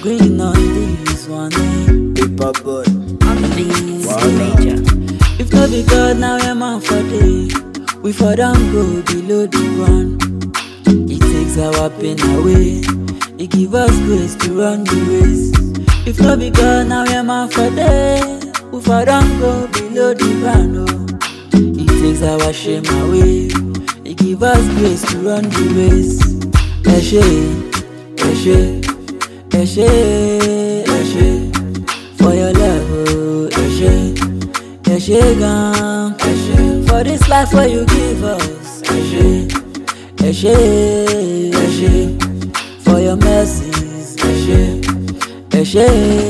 Green on this one, eh? Paper boy. On the beat, Wow. major. If no be God, now we're man for day. We for don't go below the one. It takes our pain away. It give us grace to run the race. If no be God, now we're man for day. We for don't go below the ground. Oh. It takes our shame away. It give us grace to run the race. Eshe, Eshe, Eshe, Eshe. For your love, oh, Eshe, Eshe, gan, Eshe. For this life where you give us, Eshe, Eshe, Eshe. For your mercies, Eshe, Eshe,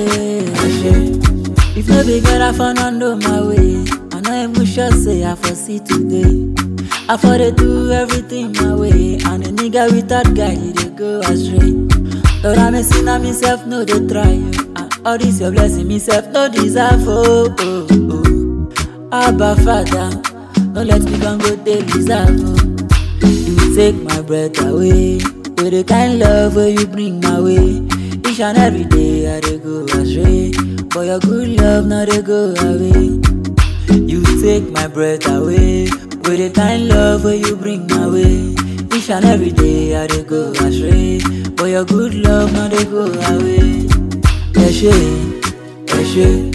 Eshe. If no be God, I found under my way. I know I'm sure say I foresee today. I for dey do everything my way, and a nigga with that guy he dey go astray. Lord, I'm a sinner, myself no dey try you, and all this your blessing, myself no deserve. Oh, oh, oh. Abba Father, no let me gon go dey reserve. Oh. You take my breath away with the kind love where you bring my way. Each and every day I dey go astray, but your good love no dey go away. You take my breath away with the kind love where you bring my way. Each and every day I dey go astray, but your good love no dey go away. Eshe, Eshe,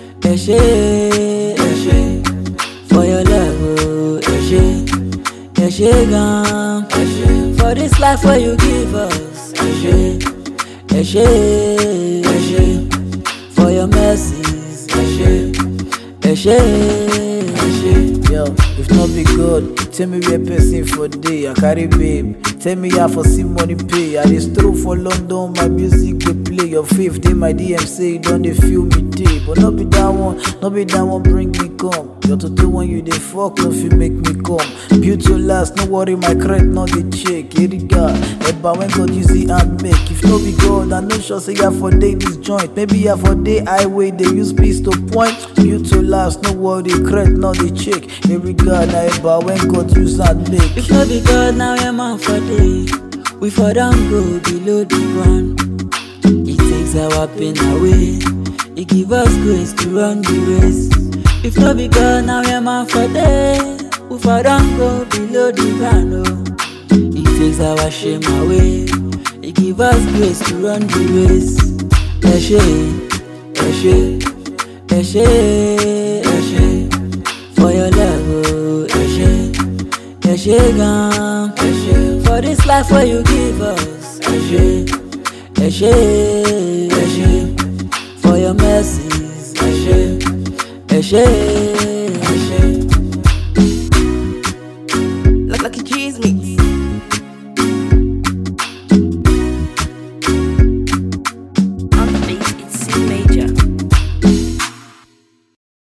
Eshe, Eshe, for your love, oh Eshe, Eshe gan, Eshe, for this life where you give us, Eshe, Eshe, Eshe, for your mercies, Eshe, Eshe, Eshe. Yo, if not be God, tell me where person for day. I carry babe. Tell me how for see money pay. I dey stroll for London, my music dey play. Your faith dey my DM say you don dey feel me day. But not be that one, not be that one bring me come. Your today when you dey fuck, no fit make me come. Build to last, no worry, my credit not dey check. Eriga, Eba when God use the hand make. If no be God, I no sure say ya for day this joint. Maybe ya for day highway they use peace to point. Build to last, no worry, credit not dey check. Eriga, na Eba when God use hand make. If no be God, now we're man for day. We for don't go below the ground. It takes our pain away. It give us grace to run the race. If no be God, now we're man for day. We for don't go below the ground. Oh. It takes our shame away. It give us grace to run the race. Eshe, Eshe, Eshe, Eshe. For your love, oh Eshe. Eshe gan, Eshe. For this life where you give us, Eshe, Eshe, Eshe. For your mercies, Eshe, Eshe,